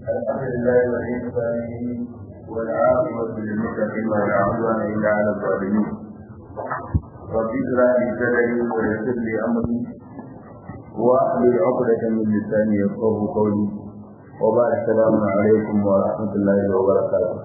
الحمد لله ولي الصالحين والعاقبة للمتقين ولا عدوان إلا على الظالمين رب اشرح لي صدري ويسر لي أمري واحلل عقدة من لساني يفقه قولي وبعد السلام عليكم ورحمة الله وبركاته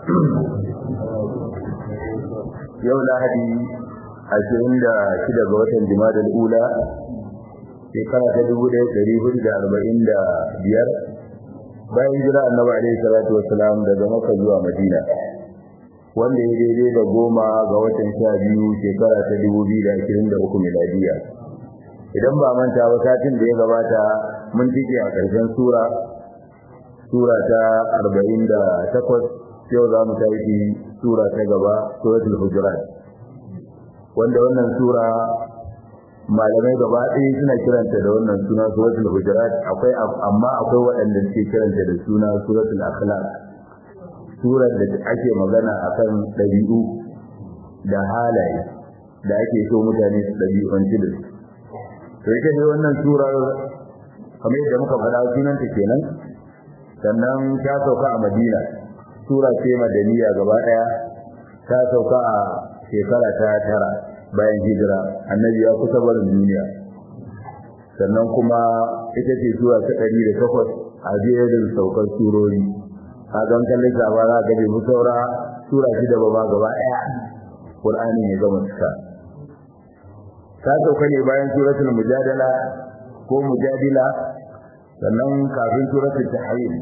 yau lahadi ashirin da shida ga watan jimadar ula shekara ta dubu ɗaya ɗari hudu da arba'in da biyar bayan jira annabi alaihi salatu wasalam daga maka zuwa madina wanda ya daidai da goma ga watan sha biyu shekara ta dubu biyu da ashirin da uku miladiya idan ba manta ba satin da ya gabata mun tike a ƙarshen sura sura ta arba'in da takwas yau za mu tafi sura ta gaba suratul hujurat wanda wannan sura malamai gaba ɗaya suna kiranta da wannan suna suratul hujurat akwai amma akwai waɗanda suke kiranta da suna suratul akhlaq surar da ake magana akan ɗabi'u da halaye da ake so mutane su ɗabi'unci da su to ita ne wannan surar kamar yadda muka faɗa sunanta kenan sannan ta sauka a madina sura ce madaniya gaba daya ta sauka a shekara ta tara bayan hijira annabi ya kusa barin duniya sannan kuma ita ce sura ta ɗari da takwas a jerin saukar surori a don kallon ba za ga bai saura sura shida ba ma gaba daya qur'ani ne gama cika ta sauka ne bayan suratul mujadala ko mujadila sannan kafin suratul tahrim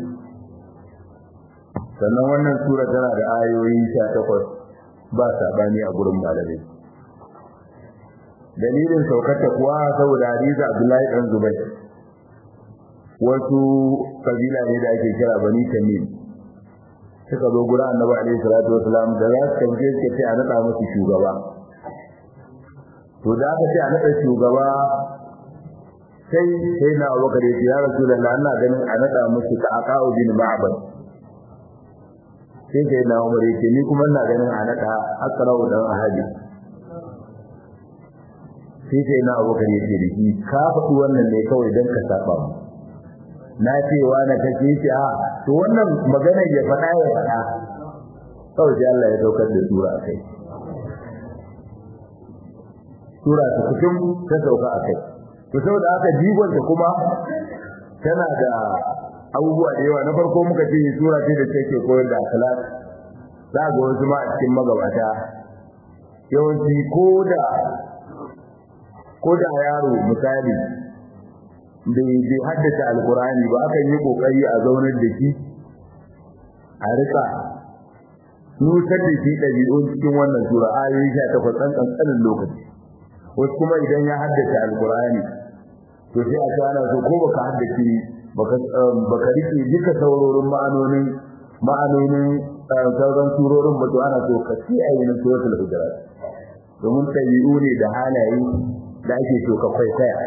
sannan wannan sura tana da ayoyi 18 ba sabani a gurin malamai dalilin saukarta kuwa saboda hadisi Abdullahi dan Zubair wasu kabila ne da ake kira Bani Tamim suka zo gurin Annabi alaihi salatu wasalam da za su tambaye su ce a nada musu shugaba to da aka ce a nada shugaba sai sai na Abubakar ya ce ya Rasulullahi ina ganin a nada musu ka aqa'u bin Ma'bad sai sai na umar yake ni kuma ina ganin a nada akrau dan ahadi sai sai na abokan yake da shi ka faɗi wannan ne kawai dan ka saba mu na ce wa na kace shi a to wannan magana ya faɗa ya faɗa kawai sai Allah ya daukar da sura akai sura ta cikin ta sauka akai to saboda haka jigon ta kuma tana da abubuwa da yawa na farko muka ce sura ce da take koyar da akhlaq za ga wasu ma a cikin magabata yawanci ko da ko da yaro misali bai bai haddace alkurani ba akan yi kokari a zaunar da shi a rika nutar da shi ɗabi'un cikin wannan sura ayoyi sha takwas ɗan ƙanƙanin lokaci wasu kuma idan ya haddace alkurani to sai a ce ana so ko baka haddace baka rike duka saurorin ma'anonin ma'anonin sauran surorin ba to ana so ka ci a yin suratul hujurat domin tabi'u ne da halaye da ake so ka kwaikwaya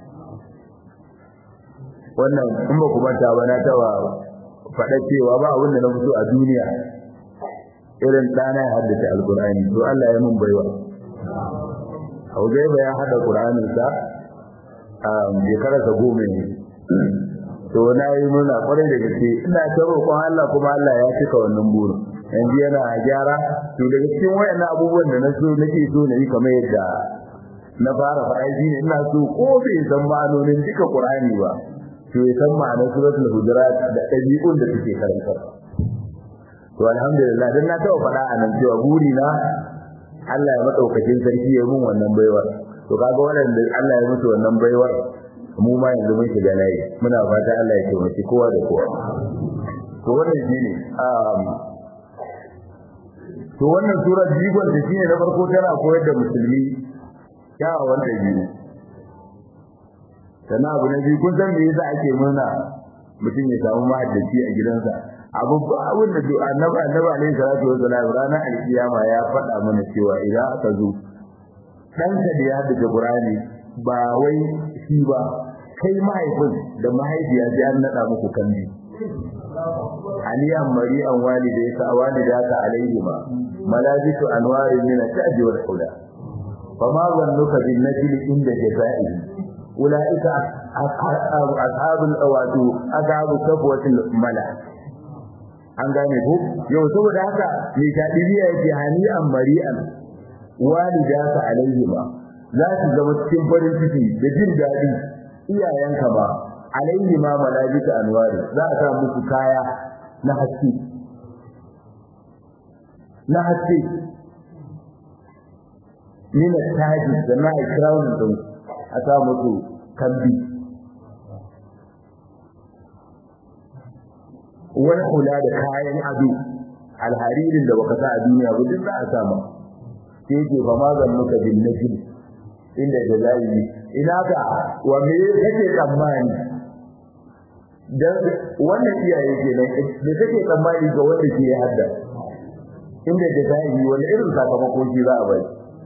wannan in ba ku manta ba na tawa faɗa cewa ba abin da na fito a duniya irin ɗana ya haddace alkur'ani to Allah ya mun baiwa Hauzaiba ya hada Qur'aninsa a shekararsa goma ne to na yi muna kwarai da gaske ina ta roƙon Allah kuma Allah ya cika wannan burin yanzu yana gyara to daga cikin wayannan abubuwan da na so nake so na yi kamar yadda na fara faɗa shi ne ina so ko bai san ma'anonin duka Qur'ani ba to ya san ma'anar suratul hujurat da ɗabi'un da suke karanta to alhamdulillah dan na taɓa faɗa a nan cewa buri na Allah ya madaukakin sarki ya mun wannan baiwar to kaga waɗanda Allah ya musu wannan baiwar mu ma yanzu mun shiga layi muna fata Allah ya taimaki kowa da kowa to wannan shine um to wannan surar jigon da shine na farko tana koyar da musulmi kyawawan dabi'u sannan abu na biyu kun san me yasa ake murna mutum ya samu mahaddaci a gidansa abu ba abin da annabi annabi alaihi salatu wasallam ranar alkiyama ya faɗa mana cewa idan aka zo ɗanka da ya haddace Qur'ani ba wai shi ba kai mahaifin da mahaifiya sai an nada muku kandi aliyan mari'an walidai ka walidaka alaihima malabisu anwarin min at-taji wal huda fama zannuka bin najli inda jazaihi ulaika ashabul awadu ashabu safwatil mala an gane ko yau saboda haka mai tadibiya yake hani'an mari'an walidaka alaihima za su zama cikin farin ciki da jin daɗi iyayenka ba alaihima malabika anwari za a sa musu kaya na haske na haske min taji da na crown din a sa musu kambi wani kula da kayan ado alharirin da baka sa a duniya ba duk za a sa ma sai ke fa ma zan muka bin najib inda jalayi ina ka wa me kake tsammani dan wannan iyaye kenan da kake tsammani ga wanda ke hadda inda jalayi wani irin sakamako shi za a bai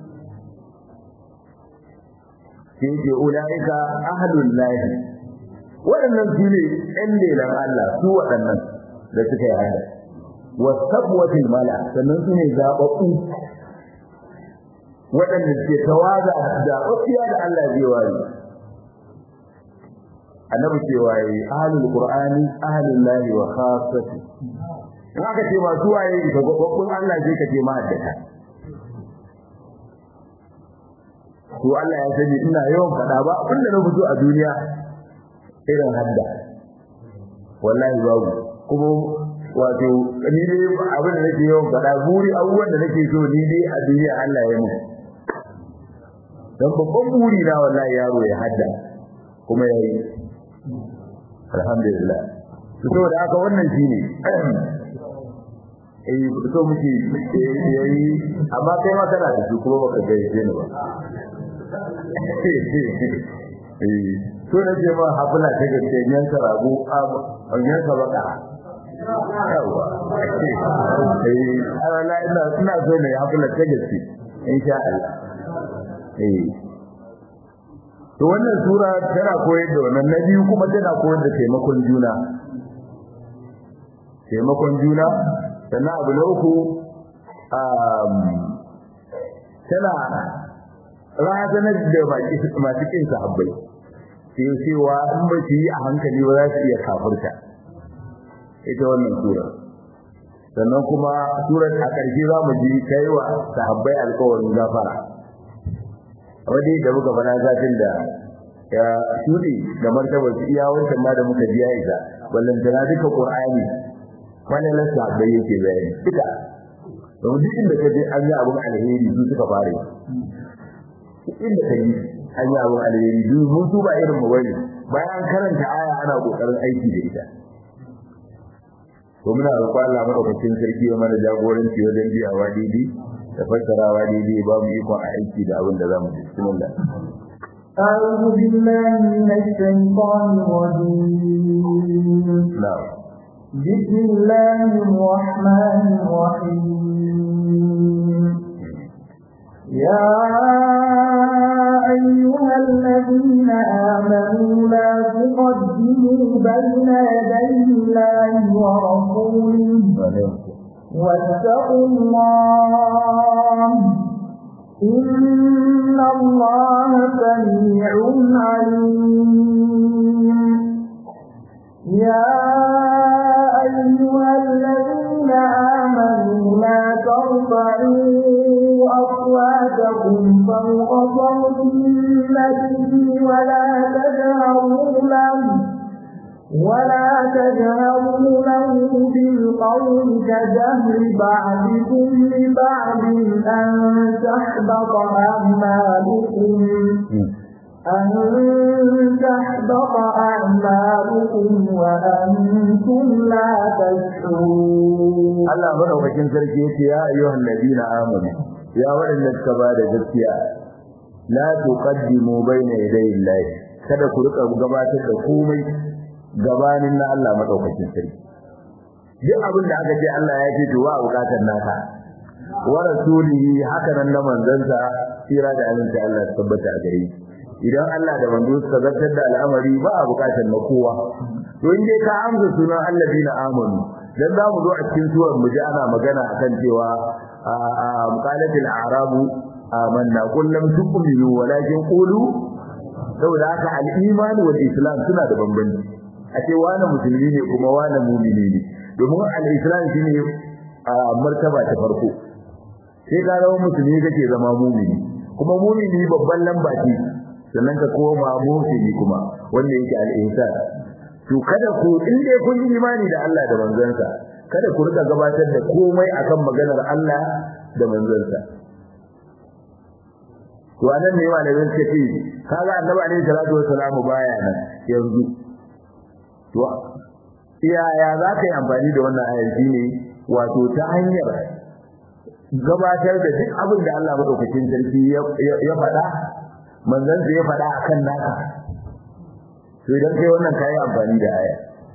sai ke ulaika ahlul lahi waɗannan su ne ɗan lelan Allah su waɗannan da suka yi hada wasabwatil mala sannan su ne zaɓaɓɓu waɗanda ke tawaza da ofiya da Allah zai ware annabi cewa yi ahlul qur'ani ahlul lahi wa khassati in aka ce masu waye ga gwaggwabbun Allah zai ka ce ma'addata to Allah ya sani ina yawan faɗa ba abinda na fito a duniya irin hadda wallahi babu kuma wato ni dai abin da nake yawan faɗa buri abubuwan da nake so ni dai a duniya Allah ya mu dan babban buri na wallahi yaro ya hadda kuma yayi alhamdulillah to saboda haka wannan shine eh so muke yayi amma kai ma kana da su kuma baka ga yace ni ba eh so na je ma hafula ta gaske yanka rago a yanka baka yawa eh ana ina ina so ne hafula ta gaske insha Allah eh to wannan sura tana koyar da wannan na biyu kuma tana koyar da taimakon juna taimakon juna sannan abu na uku tana razanar da masu kin sahabbai sai cewa in ba su yi a hankali ba za su iya kafirta ita wannan sura sannan kuma surar a ƙarshe za mu ji kai wa sahabbai alƙawarin gafara wadai da muka fara zafin da ya shuɗe da martabar su iya wancan ma da muka biya isa ballantana duka ƙur'ani wannan na sahabbai yake bayani duka don duk inda ka je an yi abin alheri su suka fare inda ka yi an yi abin alheri duk mun su ba irin mu bane bayan karanta aya ana kokarin aiki da ita to muna roƙon Allah madaukakin sarki ya mana jagoranci wajen biyawa daidai da fassarawa daidai ba mu ikon aiki da abin da za mu ji bismillah أعوذ بالله من الشيطان الرجيم نعم بسم الله الرحمن الرحيم يا أيها الذين آمنوا لا تقدموا بين يدي الله ورسوله واتقوا الله إن الله سميع عليم يا أيها الذين آمنوا لا ترفعوا أصواتكم فوق صوت النبي ولا تجهروا له ولا تجهروا له بالقول كجهر بعضكم لبعض أن تحبط أعمالكم أن تحبط أعمالكم وأنتم لا تشعرون Allah madaukakin sarki yace ya ayyuhan ladina amanu ya waɗanda suka ba da gaskiya la tuqaddimu bayna yaday Allah kada ku rika gabatar da komai gabanin na Allah madaukakin sarki duk abin da aka ce Allah ya ce to wa bukatar naka wa rasulihi haka nan na manzansa tsira da aminci Allah ya tabbata a gare idan Allah da manzo suka zartar da al'amari ba a bukatar na kowa to in dai ka amsa sunan alladina amanu dan za mu zo a cikin surar mu ji ana magana akan cewa qalatil a'rabu amanna qul lam tu'minu walakin qulu saboda haka al-iman wal islam suna da bambanci a ce wani musulmi ne kuma wani mumini ne domin al-islam shine a martaba ta farko sai ka zama musulmi kake zama mumini kuma mumini babban lamba ce sannan ka koma musulmi kuma wanda yake al-ihsan to kada ku in dai kun yi imani da Allah da manzansa kada ku rika gabatar da komai akan maganar Allah da manzansa to anan ne malamin suka ce kaga annabi alaihi salatu wassalam baya nan yanzu to iyaya za ka yi amfani da wannan ayar ne wato ta hanyar gabatar da duk abin da Allah madaukakin sarki ya faɗa manzon ya faɗa akan naka to idan kai wannan kai amfani da aya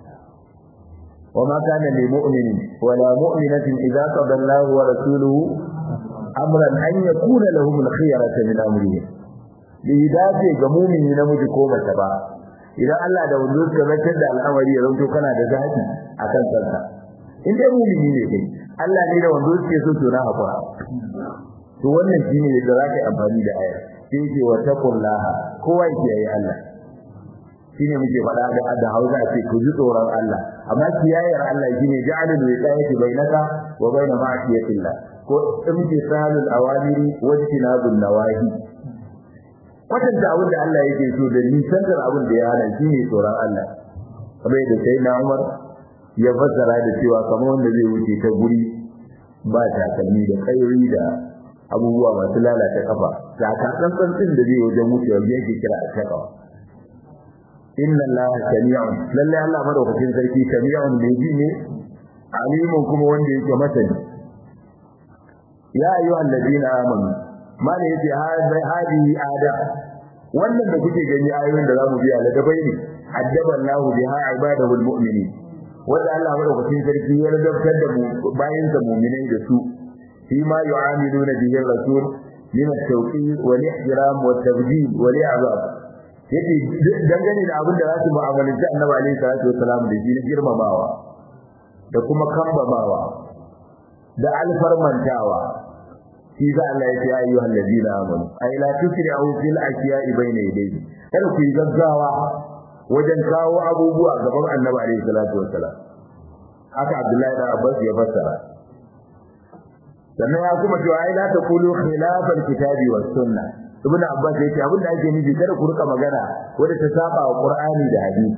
وما كان لمؤمن ولا مؤمنة إذا قضى الله ورسوله أمرا أن يكون لهم الخيرة من أمرهم لهداية جمومي نمجي كومة با إذا الله da wanda suka zartar da al'amari ya zanto kana da zafi akan kanka in dai mumini ne kai Allah ne da wanda suke so to na hakura to wannan shine da zaka yi amfani da aya sai ce wa taqullaha kowa yake yi Allah shine muke faɗa da da Hausa ce ku ji tsoron Allah amma kiyayyar Allah shine ja'alul wiqayati bainaka wa bain ma'siyatillah ko imtisalul awamiri wa tinabun nawahi kwatanta abin da Allah yake so da nisantar abin da ya hana shine tsoron Allah kamar yadda sai na Umar ya fassara da cewa kamar wanda zai wuce ta guri ba takalmi da kayoyi da abubuwa masu lalata kafa ga kasan din da zai wajen wucewa yake kira a takawa inna allaha sami'un lalle Allah madaukakin sarki sami'un ne ji ne alimun kuma wanda yake masani ya ayyuhal ladina amanu mana yace hadi ada wannan da kuke gani ayoyin da zamu biya la dabai ne addaballahu biha ibadahul mu'minin wanda Allah madaukakin sarki ya ladabtar da mu bayin da mu'minai da su fi ma yu'amiluna bihi rasul min at-tawqir wal ihtiram wat tabdil wal i'zab yake dangane da abin da za su mu'amalanci annabi alaihi salatu wasalam da shi na girmamawa da kuma kambamawa da alfarmantawa shi za Allah ya ce ya ayyuhal ladina amanu ay la tusri'u fil ashiya'i bayna yadayhi kada ku yi gaggawa wajen kawo abubuwa gaban annabi alaihi salatu wasalam haka Abdullahi da Abbas ya fassara sannan ya kuma cewa ai la taqulu khilafal kitabi was sunnah ibn abbas yake abin da ake nufi kada ku rika magana wanda ta saba wa qur'ani da hadisi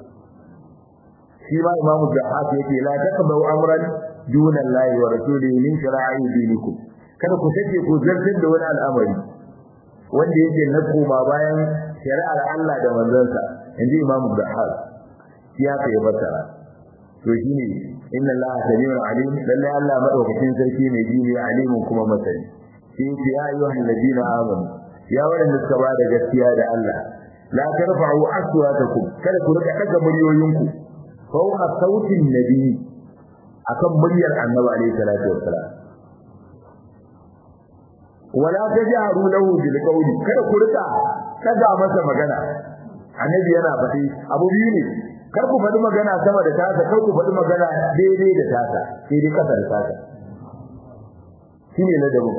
shi ma imamu jahaf yake la taqbu amran duna allahi wa rasulihi min shara'i dinikum kada ku take ku zartar da wani al'amari wanda yake na koma bayan shari'ar Allah da manzansa inji imamu jahaf shi ya kai fasara to shine inna allaha samiun alim lalle Allah madaukakin sarki ne jini alimun kuma masani shi ya ayyuhal ladina amanu ya waɗanda suka ba da gaskiya da Allah la tarfa'u aswatakum kada ku rika daga muryoyinku fawqa sautin nabi akan muryar annabi alayhi salatu wassalam wala tajharu lahu bil qawli kada ku rika kaga masa magana annabi yana faɗi abu biyu ne kar ku faɗi magana sama da tasa kar ku faɗi magana daidai da tasa sai dai kasa da tasa shine ladabin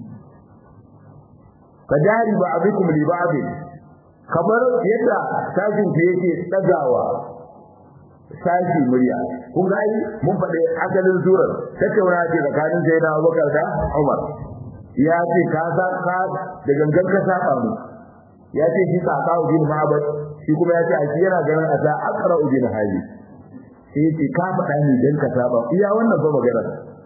kadari ba abikum li ba'd kamar yadda sajin ke yake tsagawa sashi murya kun ga ai mun faɗi asalin surar tattauna ce tsakanin Zaina Abubakar da Umar ya ce ka sa ka da gangan ka saba mu ya ce shi ka kawo bin ma'abad shi kuma ya ce a shi yana ganin a ta akra ubin hali sai ce ka faɗa ni dan ka saba iya wannan ba magana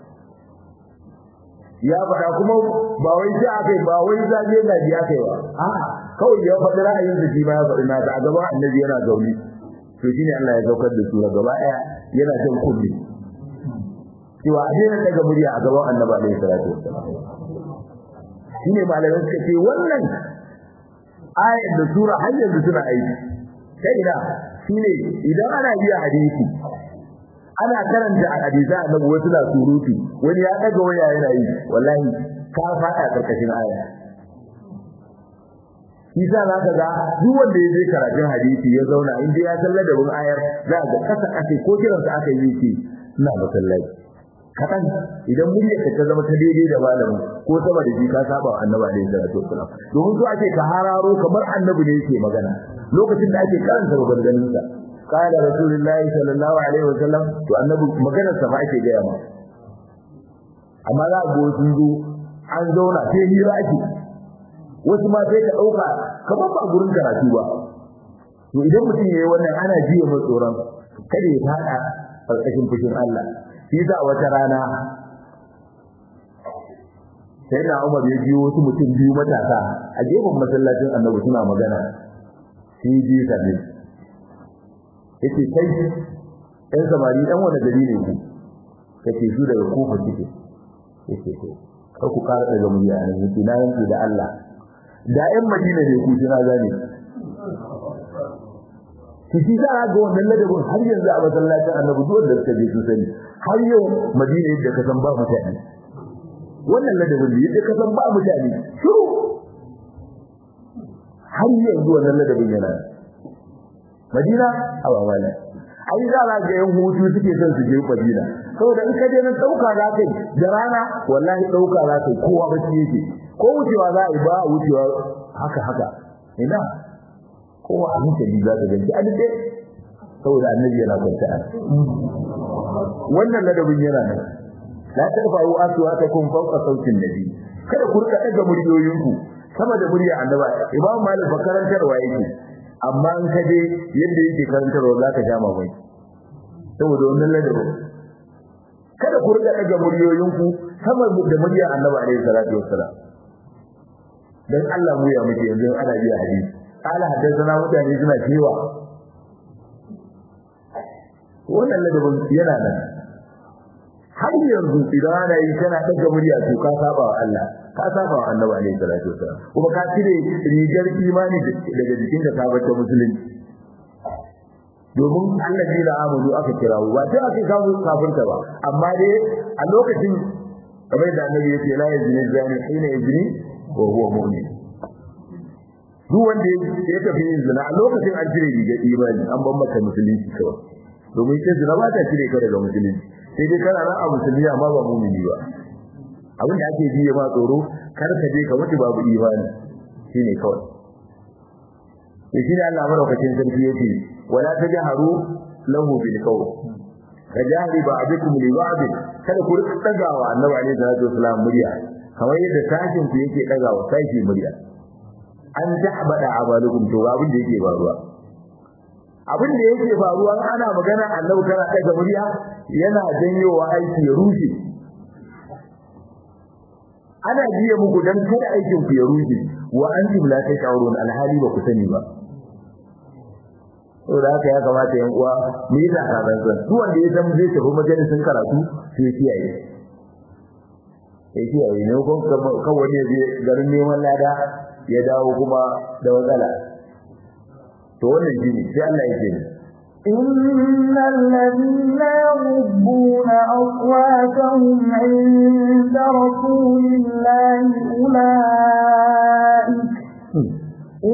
ya faɗa kuma ba wai sai aka yi ba wai zage zage aka yi ba a'a kawai ya faɗi ra'ayin da shi ma ya faɗi nata a gaban annabi yana zaune to shine Allah ya saukar da sura gaba ɗaya yana jan kulli cewa a daina daga murya a gaban annabi alaihi salatu wassalam shine malamai suka ce wannan ayat da sura har yanzu suna aiki sai ina shine idan ana biya hadisi ana karanta a hadisa annabi wasu na surutu wani ya daga waya yana yi wallahi ka fada karkashin aya Isa za ka ga duk wanda ya je karatun hadisi ya zauna in dai ya san ladabin ayar za ga kasa kasa ko kiransa aka yi ce ina masallaci kaɗan idan muryar ka ta zama ta daidai da malami ko sama da shi ka saba wa annabi alaihi salatu wasalam domin so ake ka hararo kamar annabi ne yake magana lokacin da ake karanta maganganun sa قال رسول الله صلى الله عليه وسلم to annabi maganar sa fa ake gaya ma amma za a go sun zo an zauna sai hira ake wasu ma sai ka dauka kamar ba gurin karatu ba to idan mutum yayi wannan ana jiya mai tsoron kada ya fada karkashin fushin Allah shi za wata rana sai na Umar ya biyo wasu mutum biyu matasa a gefen masallacin Annabi suna magana shi ji sabe yace kai ɗan samari ɗan wani gari ne ku kace su daga kofa kike yace to kar ku ƙara daga murya nan yace na yanke da Allah da ƴan Madina ne ku tana gane ki shi za ga wannan ladabin har yanzu a masallacin Annabi duk wanda suka je su sani har yau Madina yadda ka san ba mutane wannan ladabin da yadda ka san ba mutane shiru har yanzu wannan ladabin yana Madina a wawala ai za a ga yan hutu suke son su je Madina saboda in ka je nan dauka za kai da rana wallahi dauka za kai kowa ba shi yake ko wucewa za a yi ba wucewa haka haka ina kowa a hankali za ka ganci a dade saboda annabi yana kwanta wannan ladabin yana nan la tarfa'u aswatakum fawqa sautin nabi kada ku rika daga muryoyinku sama da murya annaba imam malik karantarwa yake amma in ka je yadda yake karantarwa za ka jama mai saboda wannan ladabin kada ku rika daga muryoyinku sama da murya annaba alaihi salatu wassalam dan Allah mu ya muke yanzu ana biya hadisi ala haddathana mutane suna cewa wannan ladabin yana nan har yanzu idan ana yi kana daga murya to ka saba wa Allah ka saba wa Annabi alaihi salatu wasallam kuma ka cire rigar imani daga jikin ka bata musulunci domin allazi la amanu aka kira ba sai aka kawo kafirta ba amma dai a lokacin kamar da Annabi yake la yazni zani hina yazni wa huwa mu'min duk wanda ya tafi yin zina a lokacin an cire rigar imani an ban maka musulunci kawai domin sai zina ba ta cire ka daga musulunci sai dai kana nan a musulmi amma ba mumini ba abin da ake ji ma tsoro kar ka je ka mutu babu imani shine kawai to shine Allah madaukakin sarki yake wala tajharu lahu bil qawl kajahri ba'dukum li ba'd kada ku rika dagawa annabi alaihi salatu wasallam murya kamar yadda tashin ku yake dagawa sashi murya an tahbada amalukum to abin da yake faruwa abin da yake faruwa ana magana annabi kana daga murya yana janyowa aiki ya rushe ana biye muku dan kada aikin ku ya rushe wa antum la tash'urun alhali ba ku sani ba saboda haka ya kamata yan uwa mu yi zakaran san duk wanda ya san zai tafi majalisin karatu sai ya kiyaye ya kiyaye ne ko kawai ne je garin neman lada ya dawo kuma da matsala to wannan shine sai Allah ya ce إن الذين يغضون أصواتهم عند رسول الله أولئك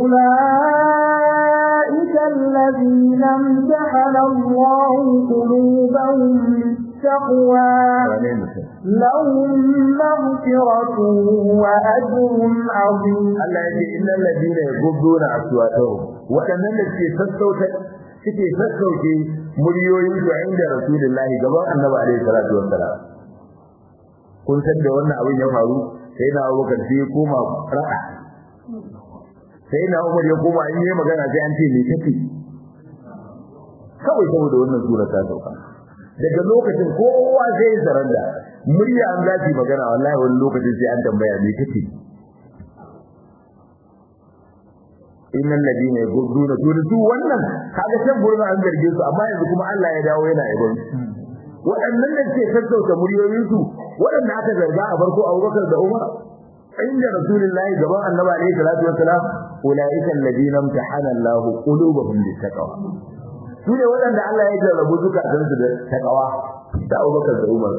أولئك الذين امتحن الله قلوبهم للتقوى لهم مغفرة وأجر عظيم Allah ya ce innal ladina yaghudduna aswatahum wadannan da suke sassauta suke sassauke muryoyin su inda rasulullahi gaban annabi alaihi salatu wassalam kun san da wannan abin ya faru sai na Abubakar sai ya koma ra'a sai na Umar ya koma in yi magana sai an ce me take kawai saboda wannan sura ta sauka daga lokacin kowa sai ya saranda murya an zafi magana wallahi wani lokacin sai an tambaya me take innal ladina yaghudduna to su wannan kaga sai gurin an zarge su amma yanzu kuma Allah ya dawo yana yabon waɗannan da ke sassauta muryoyin su waɗanda aka zarga a farko Abubakar da Umar inda Rasulullahi gaban Annabi alaihi salatu wassalam ulaika alladina imtahana Allahu qulubahum littaqwa su ne waɗanda Allah ya jarrabu zukatansu da takawa da Abubakar da Umar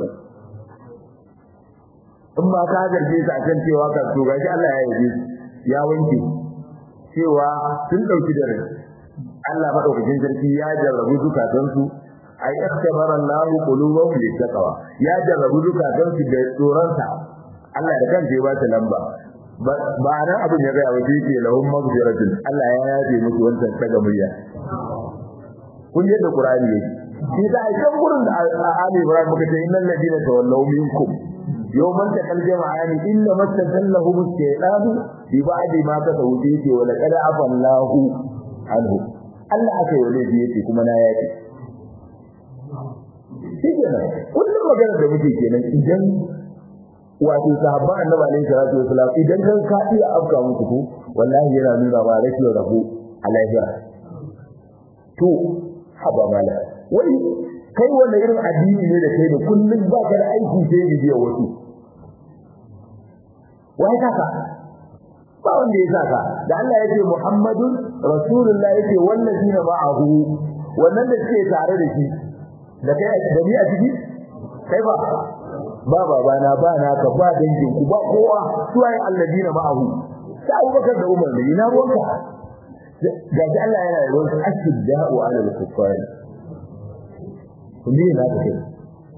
in ma ka zarge su akan cewa ka to gashi Allah ya yabe ya wanke cewa sun dauki da rai Allah madaukakin sarki ya jarrabu zukatansu ay ikhtabara Allah qulubahum littaqwa ya jarrabu zukatansu da tsoronsa Allah da kansa ya ba ta lamba ba nan abin ya ga wace ke lahum maghfiratun Allah ya yabe musu wannan daga murya kun yadda qur'ani yake shi da a kan gurin da Ali Ibrahim muka ce innal ladina tawallaw minkum yawman taqal jama'ani inna mastasallahu shaytanu bi ba'di ma kasawu yake wa laqad afallahu anhu Allah aka yi laifi yake kuma na yake shi kenan kullum magana da muke kenan idan wato sahabban annabi alaihi salatu wasalam idan kan ka iya afka muku ko wallahi yana nuna ba rashin rabo a lahira to haba mala wai kai wanda irin addini ne da kai da kullum ba ka da aiki sai bibiya wasu wai kaka ba wanda ya saka da Allah ya ce Muhammadun Rasulullah ya ce wallazina ma'ahu wannan da suke tare da shi da kai da ni a ciki kai ba ba babana ba naka ba dangin ku ba kowa su ayi alladina ma'ahu sai Abubakar da Umar ne ina ruwanka ga ji Allah yana da ruwan ashidda'u 'ala al-kuffar kun na da kai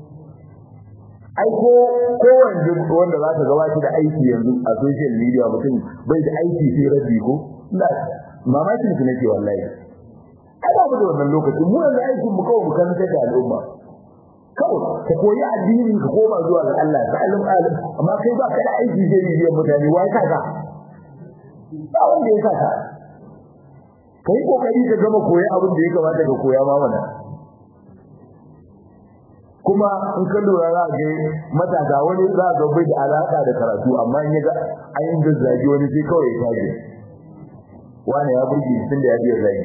ai ko ko wanda wanda za ka ga wata da aiki yanzu a social media mutum bai da aiki sai rabbi ko ina mamakin su nake wallahi ai ba mu da wannan lokaci mu yanzu aikin mu kawai mu kan ta al'umma kawai ka koyi addini ka koma zuwa ga Allah ta alim alim amma kai ba ka da aiki sai biyan mutane wai ka ka ba wanda ya saka kai kokari ka gama koyi abin da ya kamata ka koya ma mana kuma in ka lura za ga matasa wani za ga bai da alaka da karatu amma in yaga ayin da zagi wani sai kawai ya tafi wani ya burge tun da ya biya zagi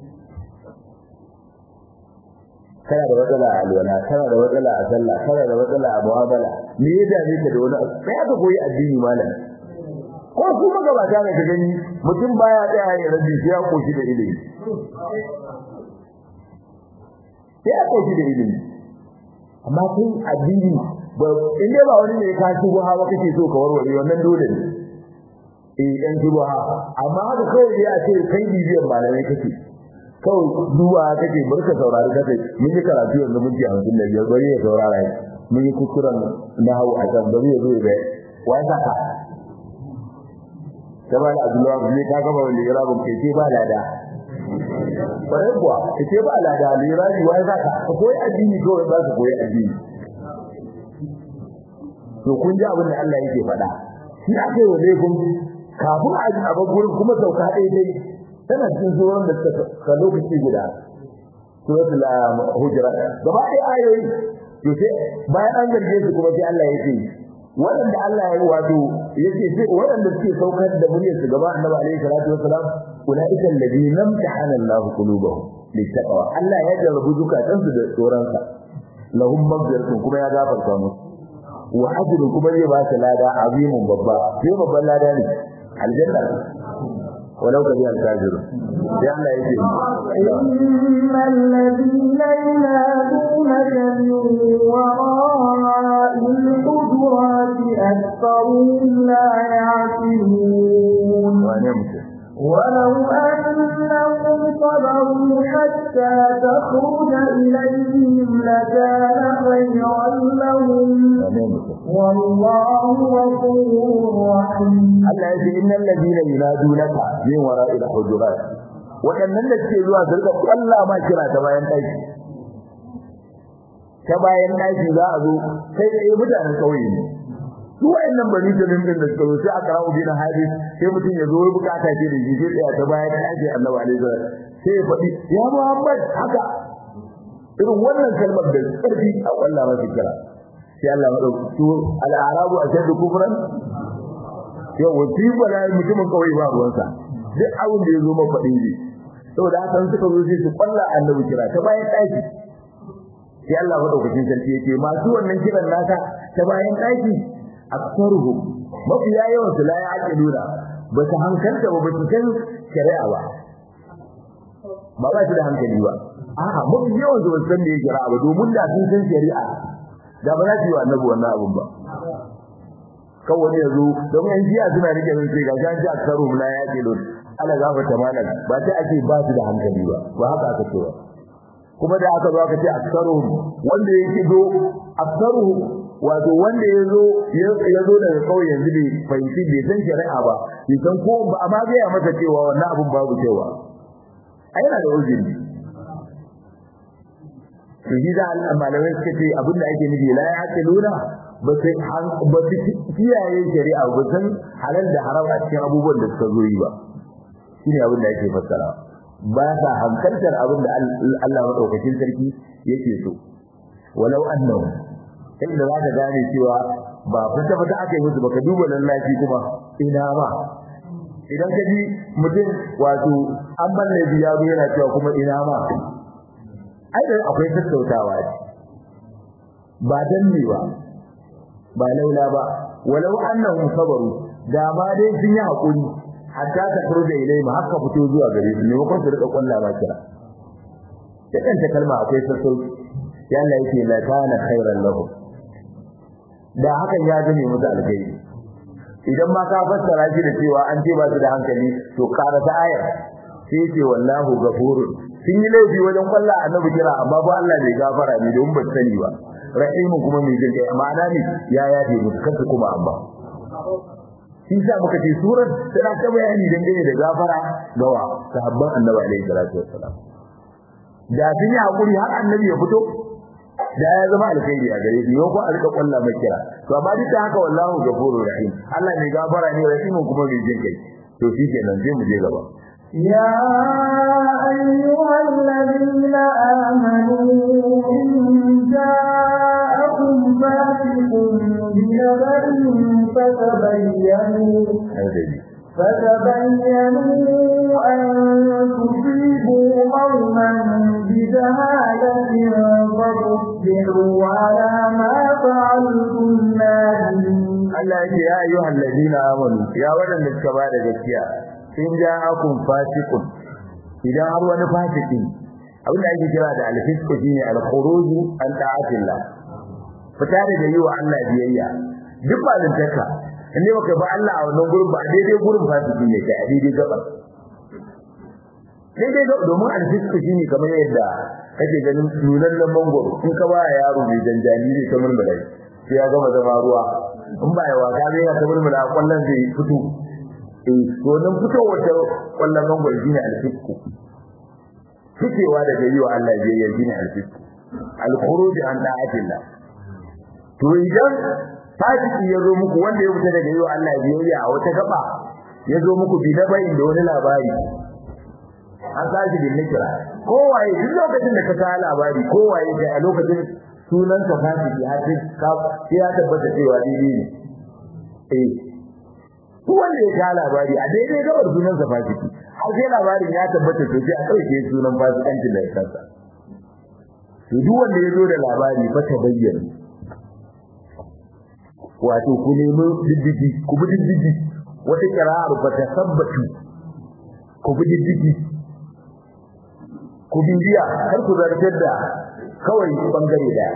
kana da matsala a alwala kana da matsala a sallah kana da matsala a mu'amala me ya dame ka da wani sai aka koyi addini malam ko kuma gabata ne ka gani mutum baya tsaya ya rabi sai ya koshi da ilimi sai ya koshi da ilimi amma kai addini ba in dai ba wani ne ka shigo hawa kake so ka warware wannan dole ne eh dan shigo ha amma haka kawai ya ce kai bibiyan malamai kake kawai duwa kake barka saurari kake mun yi karatu yanzu mun ji hamsin da biyar bari ya saurara mun yi kuskuren na hau a can bari ya zo ya bai wai saka kama da abdullahi ne ka gaba wani irabun ke ce ba lada bare kuwa ke ce ba lada lirabi wai saka koyi addini kawai ba su koyi addini to kun ji abin da Allah yake faɗa shi aka yi wa laifin kafin a ji abin gurin kuma sauka ɗaya dai tana cikin zuwan da ta lokaci guda suratul hujurat gaba ɗaya ayoyi to sai bayan an zarge su kuma sai Allah ya ce waɗanda Allah ya wato yake ce waɗanda suke saukar da muryar su gaba annabi alaihi salatu wassalam ulaika alladhina imtahana Allah qulubahum littaqwa Allah ya jarrabu zukatan su da tsoronsa lahum maghfiratun kuma ya gafarta musu wa ajrun kuma zai ba su lada azimun babba sai babban lada ne aljanna ولو كره الكافرون لأن يجب إن الذين ينادونك من وراء الحجرات أكثرهم لا يعقلون ولو أنهم صبروا حتى تخرج إليهم لكان خيرا لهم والله غفور رحيم Allah ya ce innal ladina yunadunaka min wara'il hujurat wadannan da suke zuwa su rika kwalla ma kira ta bayan daki ta bayan daki za a zo sai da mutanen kauye ne su wayannan bani jamin din da suka sai aka rawo bin hadis sai mutum ya zo ya bukata ce da shi sai tsaya ta bayan daki Annabi alaihi salam sai ya faɗi ya Muhammad haka irin wannan kalmar da karfi a kwalla masa kira sai Allah ya dauki al-arabu ashadu kufran yau wasi bala mutumin kawai ba ruwansa duk abin da ya zo maka faɗin ji saboda haka suka zo sai su kwalla annabi kira ta bayan ɗaki sai Allah madaukakin sarki yake masu wannan kiran naka ta bayan ɗaki aksaruhu mafi yawan su la ya'qiluna ba su hankalta ba ba su san shari'a ba ba ba su da hankali ba a'a mafi yawan su ba su san me shari'a ba domin da sun san shari'a da ba za su yi wa annabi wannan abun ba kan wani yazo domin yan jiya suna rike min sai ga ji aksaru la yaqilun ala gafata malam ba sai ake ba su da hankali ba ba haka aka ce ba kuma da aka zo aka ce aksaru wanda yake do aksaru wato wanda yazo yazo daga kauye yanzu bai fahimci bai san shari'a ba bai san ko ba amma ga ya masa cewa wannan abun babu cewa ai yana da uzuri to shi da malamai suka ce abinda ake nufi la ya ce luna ba su ba su kiyaye shari'a ba san halal da haram a cikin abubuwan da suka zo yi ba shine abin da ake fassara ba sa hankaltar abin da Allah madaukakin sarki yake so walau annahu inda za ka gane cewa ba fita fita aka yi musu baka duba lallaci kuma ina ba idan ka ji mutum wato an balle biya yana cewa kuma ina ma ai da akwai tattautawa ce ba danne ba ba laula ba walau annahum sabaru da ma dai sun yi hakuri hatta ta furda ilai ma haka fito zuwa gare su ne ko su rika kwalla ba kira da kanta kalma akwai sassauci ya Allah yake la kana khairan lahu da hakan ya zame musu alkhairi idan ma ka fassara shi da cewa an ce ba su da hankali to karata ayar sai ce wallahu ghafurun sun yi laifi wajen kwalla annabi kira amma ba Allah bai gafara ne don ba sani ba rahimun kuma mai jin kai ma'ana ne ya yafe musu kansu kuma amma shi sa muka ce surar tana ta bayani dangane da gafara gawa sahabban annabi alaihi salatu wassalam da sun yi hakuri har annabi ya fito da ya zama alkhairi a gare shi yau ko a rika kwalla mai kira to amma duk da haka wallahu ghafurur rahim Allah mai gafara ne rahimun kuma mai jin kai to shi kenan sai mu je gaba يا أيها الذين آمنوا إن جاءكم فاسق بنبأ فتبينوا فتبينوا أن تصيبوا قوما بجهالة فتصبحوا على ما فعلتم نادمين Allah ya ce ya ayyuhal ladina amanu ya wadanda suka ba da gaskiya in ja'akum fasiqun idan har wani fasiki abin da ake kira da al-fisq shine al-khuruj an ta'atillah fita daga yi wa Allah biyayya duk ba da taka inda baka ba Allah a wannan gurin ba daidai gurin fasiki ne kai daidai gaba daidai gaba domin al-fisq shine kamar yadda kake ganin nunan mangoro in ka ba yaro mai janjani ne ta murmura sai ya gama zama ruwa in ba ya waka zai ya ta murmura kwallon zai fito to nan fitowar ta kwallon mangwaro shine alfisku fitewa daga yi wa Allah biyayya shine alfisku alkhuruj an da'atillah to idan fasiki ya zo muku wanda ya fita daga yi wa Allah biyayya a wata gaba ya zo muku bi dabai da wani labari an sashi bin nikira kowaye duk lokacin da ka ta labari kowaye da a lokacin sunan ka fasiki har sai ya tabbata cewa daidai ne eh duk wanda ya sha labari a daidai gabar sunan sa fasiki har sai labarin ya tabbata to sai a ɗauke sunan fasikancin da ya kansa to duk wanda ya zo da labari fa ta bayyana wato ku nemi diddigi ku bi diddigi wata kira'ar fa ta sabbatu ku bi diddigi ku bibiya kar ku zartar da kawai bangare daya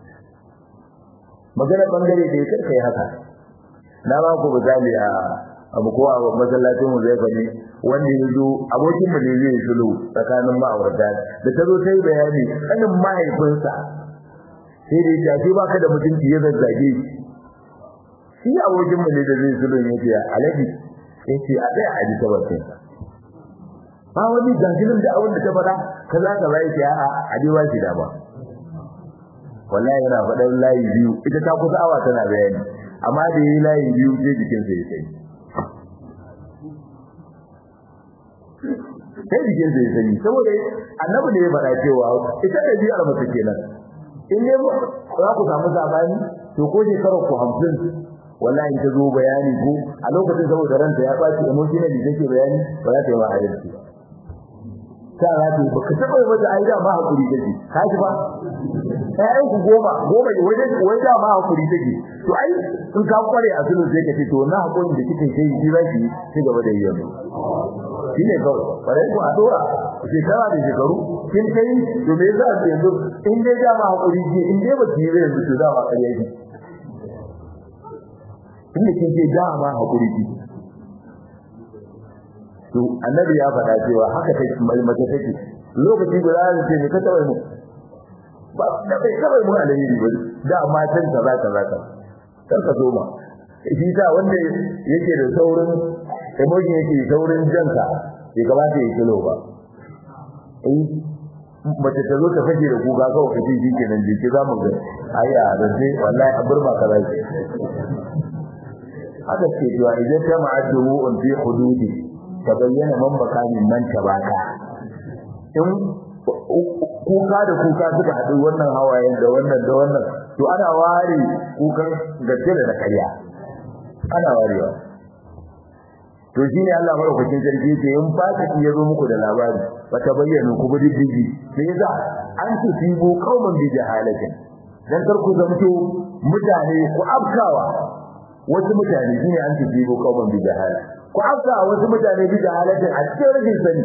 magana bangare da ya kai haka na ba ku misali a abu ko a masallacin mu zai fani wanda ya zo abokin mu ne zai sulu tsakanin ma'aurata da ta zo ta yi bayani kanin mahaifinsa sai da ya ce ba ka da mutunci ya zazzage shi abokin mu ne da zai sulu ya ce alaji ya ce a ɗaya a ji ta bakin ba wani gajinin da abin da ta faɗa kaza kaza ya ce a'a a ji ba shi dama wallahi yana faɗan layi biyu ita ta kusa awa tana bayani amma da yi layi biyu sai jikinsa ya sai sai jikinsa ya sani saboda annabi ne ya faɗa cewa ita da biyar mace kenan in ne za ku samu sabani to ko shekarar ku hamsin wallahi ta zo bayani ko a lokacin saboda ranta ya ɓaci emotionally take bayani ba za ta yi ma adalci ba ta za ta yi ba ka taɓa yi mata ai da ma hakuri take ka ji ba ƴaƴan ku goma goma ne wajen wai da ma hakuri take to ai in ka kware a sulhu sai ka ce to na hakurin da kike kai shi za ki ci gaba da yin shi ne kawai bare ku a dora shekara da shekaru kin kai to me za ka yanzu in dai da ma hakuri ji in dai ba ki yi yanzu to da ma kariya ji in da kin ce da ma hakuri ji to annabi ya faɗa cewa haka take mace take lokaci guda da ce ne ka taɓa mu ba da bai taɓa mu alheri ba da matan ka za ka za ka kar ka soma shi ta wanda yake da saurin emoji yake saurin janka ya kamata ya kilo ba eh mace ta zo ta fage da kuka kawai kace shi kenan je ki zamu ga ai a rance wallahi a burma ka zai haka ce cewa idan ta ma'addu an fi hududi tabayyana man bakamin man tabaka in kuka da kuka suka haɗu wannan hawayen da wannan da wannan to ana ware kukan gaske da ƙarya ana warewa to shine Allah madaukakin sarki yake in fasiki ya zo muku da labari ba ta bayyana ku bi diddigi sai yasa an ce tibo kauman bi jahalatin dan kar ku zamto mutane ku afkawa wasu mutane shine an ce tibo kauman bi jahala ku afkawa wasu mutane bi jahalatin a cikin rashin sani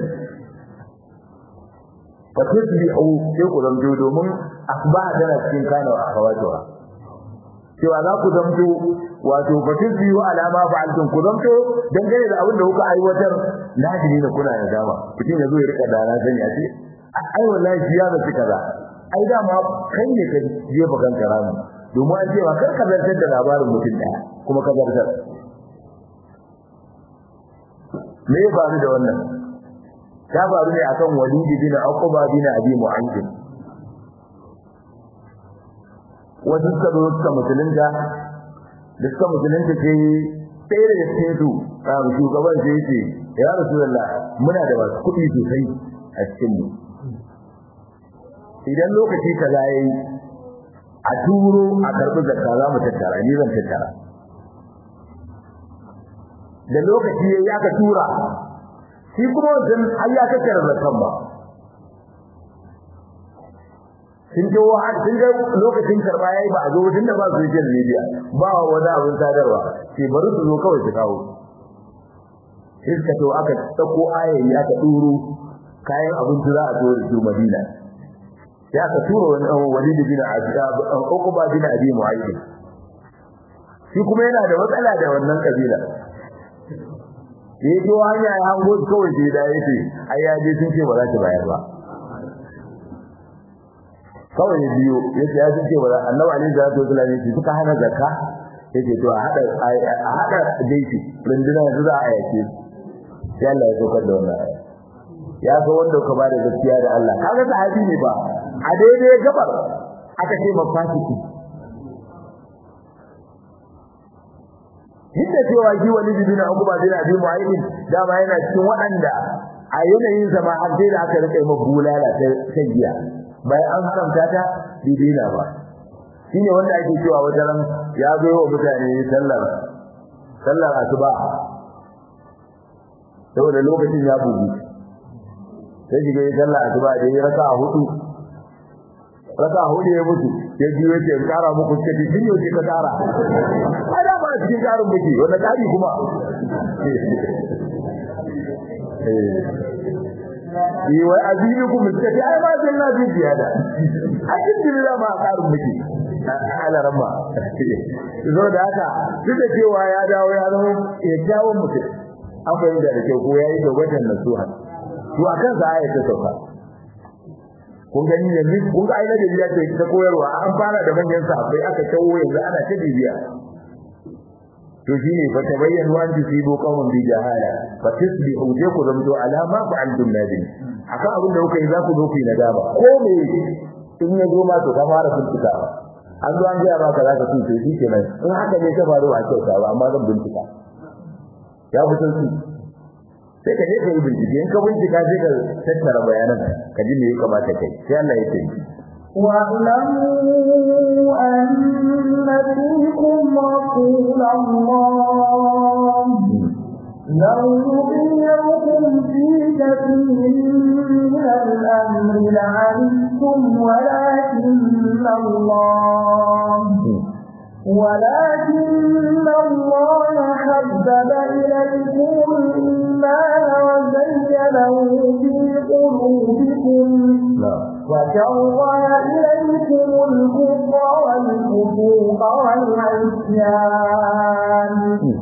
fa tasbihu sai ku zamto domin asba tana cikin kana wa akhawatuha cewa za ku zamto wato fatin biyu alama fa'altum ku zamto dangane da abin da kuka aiwatar nadiri ne kuna da dama mutum ya zo ya rika dana sani a ce ai wallahi shi ya zaci kaza ai dama kai ne ka je bakan karamu domin an ce ma kar ka zartar da labarin mutum daya kuma ka zartar me ya faru da wannan ta faru ne akan walid bin uqba bin abi mu'ayyid wasu suka zo suka musulunta da suka musulunta ce ɗaya daga cikin su a shugaban sai ce ya rasulullah muna da wasu kuɗi sosai a cikin mu idan lokaci kaza yayi a turo a karɓi zakka za mu tattara ni zan tattara da lokaci yayi aka tura shi kuma wajen har ya tattara zakkan ba sun je wa sun ga lokacin karba yayi ba a zo tun da ba social media ba wani abin sadarwa sai bari su zo kawai su kawo sai suka to aka sako ayayi aka duro kayan abinci za a zo da su Madina sai aka tura wani dan Walid bin Azab Uqba bin Abi Mu'ayyid shi kuma yana da matsala da wannan kabila yayi to hanya ya hango kawai sai da yace ai ya je sun ce ba za ta bayar ba kawai ya biyo yace ya ce ba annabi alaihi salatu wasallam yace suka hana zakka yace to a hada a hada daiki runduna yanzu za a yake sai Allah ya saukar da wannan aya ya ga wanda ka bada gaskiya da Allah kaga sahabi ne ba a daidai gabar aka ce mafasiki Yadda cewa shi wani bin Abu Bakar bin Abi Mu'ayyid dama yana cikin waɗanda a yanayin zama har sai da aka rike mabulala ta giya bayan an haramta ta bidina ba shine wanda ake cewa wajen ya zo wa mutane sallar sallar asuba saboda lokacin ya bugu sai shiga sallar asuba da ya raka a hudu raka a hudu ya mutu ya ji yace in kara muku kace kin yau ka kara ada ba cikin karin muke wanda kari kuma yi wa azinukum mutaki ai ma sai na ji ziyada a cikin da ma karin miki ala ramma zo da haka duk da cewa ya dawo ya zama ya dawo mutum an bayyana da kyau ko yayi da wajen nasuha to akan sa ayata sauka kun gani ne ni kun ga aina da biya ce ta koyarwa an fara da manyan sahabbai aka tawo yanzu ana ta bibiya to shine fa tabayyanu an tusibu qawman bi jahala fa tusbihu je ku zamto alama fa antum nadim akan abin da kuka yi za ku zo ku yi nadama ko me in ya zo ma to ka fara bincika an zo an ga ba ka za ka tuce shi kenan in haka ne ka faru a kyauta ba amma zan bincika ya fi sauki sai ka je ka yi bincike in ka bincika sai ka tattara bayanan ka ji me ya kamata kai sai Allah ya ce واعلموا أن فيكم رسول الله لو يطيعكم في كثير من الأمر لعنتم ولكن الله ولكن الله حبب إليكم الإيمان وزينه في قلوبكم وكره إليكم الكفر والفسوق والعصيان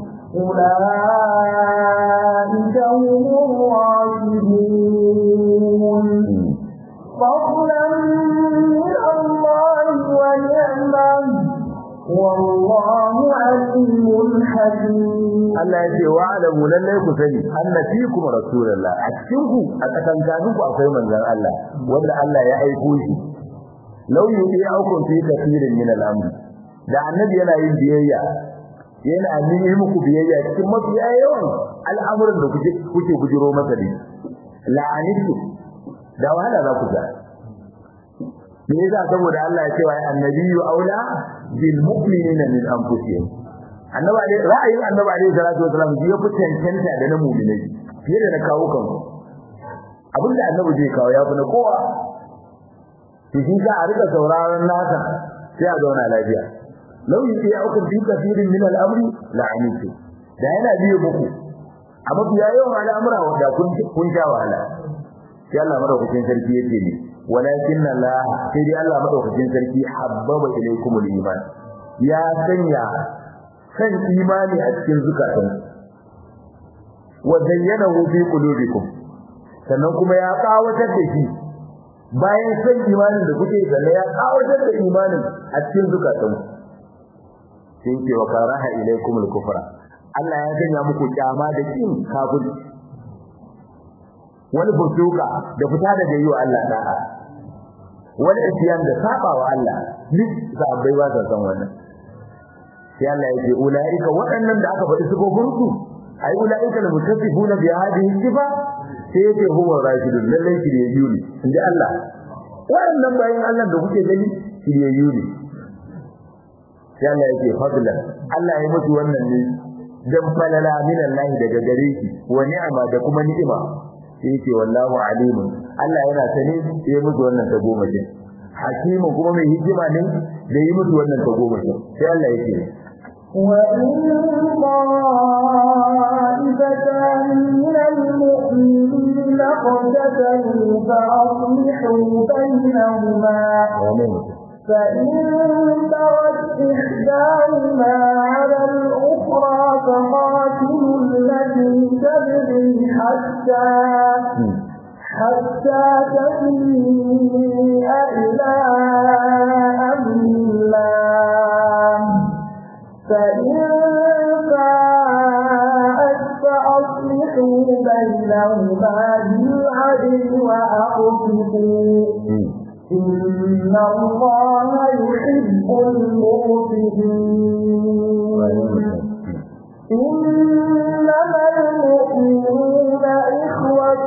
أولئك هم الراشدون فضلا من الله ونعمه والله عليم حكيم Allah ya ce wa alamu lallai ku sani anna fikum rasulullah a cikin ku a tsakankanin ku akwai manzon Allah wanda Allah ya aiko shi law yudi aukum fi kathirin min al-amr da annabi yana yin biyayya yana nemi muku biyayya cikin mafi yawan al'amuran da kuke kuke bujiro masa ne la'anitu da wahala za ku ga me yasa saboda Allah ya ce wa annabiyyu aula bil mu'minina min anfusihim annabi ne ra'ayin annabi alaihi salatu wasallam ya fi cancanta da na mu'minai fiye da na kawo kan abinda annabi zai kawo ya fi na kowa to shi ka a rika sauraron nasa sai a zauna lafiya law yi ya uku bi kafirin min al-amri la'anitu da yana biye muku a mafiya yawan al'amura wanda kun kun sha wahala sai Allah madaukakin sarki yake ne walakin Allah sai dai Allah madaukakin sarki habbaba ilaykumul iman ya sanya kan imani a cikin zukatan wa zayyanahu fi qulubikum sannan kuma ya kawatar da shi bayan san imanin da kuke sannan ya kawatar da imanin a cikin zukatan sai ke wa karaha ilaykum al-kufra Allah ya sanya muku kyama da kin kafiri wani burtuka da fita daga yi wa Allah da'a wani isyan da saba wa Allah duk sabai ba sa san wannan sai Allah yake ulaika waɗannan da aka faɗi sifofin su ai ulaika al-mutaffifuna bi hadhihi sifa sai yake huwa rashidun lallai shiryayyu ne inda Allah waɗannan bayan Allah da kuke gani shiryayyu ne sai Allah yake fadlan Allah ya mutu wannan ne dan falala min Allah daga gare shi wa ni'ama da kuma ni'ima sai yake wallahu alimun Allah yana sane sai ya mutu wannan ta goma ce hakimu kuma mai hikima ne da yi mutu wannan ta goma ce sai Allah yake وإن طائفتان من المؤمنين اقتتلوا فأصلحوا بينهما فإن بغت إحداهما على الأخرى فقاتلوا التي تبغي حتى حتى تفيء إلى أمر الله فإن فاءت فأصلحوا بينهما بالعدل وأقسطوا إن الله يحب المقسطين إنما المؤمنون إخوة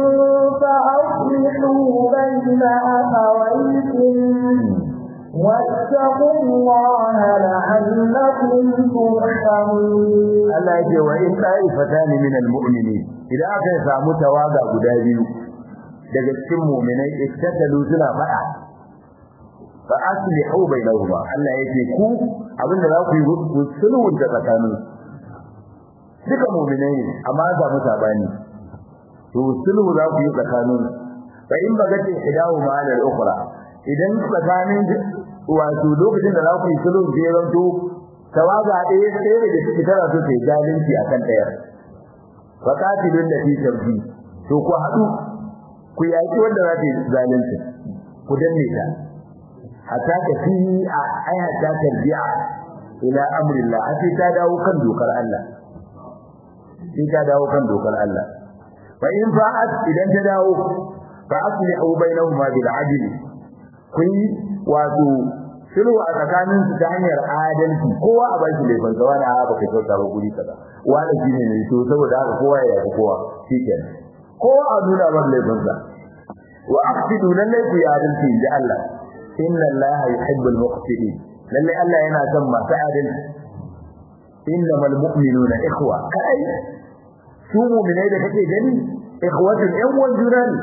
فأصلحوا بين أخويكم واتقوا الله لعلكم ترحمون Allah yake wa in ta'ifatan min al-mu'minin idan aka samu tawaga guda biyu daga cikin mu'minai iktatalu suna fada fa aslihu bainahuma Allah yake ku abinda za ku yi ku sulhu da tsakanin duka mu'minai ne amma za mu sabani to sulhu za ku yi tsakanin fa in bagati hidahu ma al-ukhra idan tsakanin wato lokacin da za ku yi sulhu zai zanto tawaga ɗaya ɗaya da take tana so ta yi zalunci akan ɗaya fa qatilun da fi tabbi to ku haɗu ku yaki wanda za ta yi zalunci ku danne ta hatta ta fi a ai hatta tarji'a ila amrillah sai ta dawo kan dokar Allah sai ta dawo kan dokar Allah fa in fa'at idan ta dawo fa aslihu bainahuma bil adl kun wato sulhu a tsakanin su ta hanyar adalci kowa a bashi laifin sa wani a baka kyauta ba guri kaza wani shine ne to saboda haka kowa ya yi kowa shikenan kowa a nuna mar laifin sa wa aqsidu lallai ku ya adalci inda Allah inna Allah yuhibbul muqsitin lallai Allah yana son masu adalci innamal mu'minuna ikhwa kai su mu'minai da kake gani ikhwatun yan uwan juna ne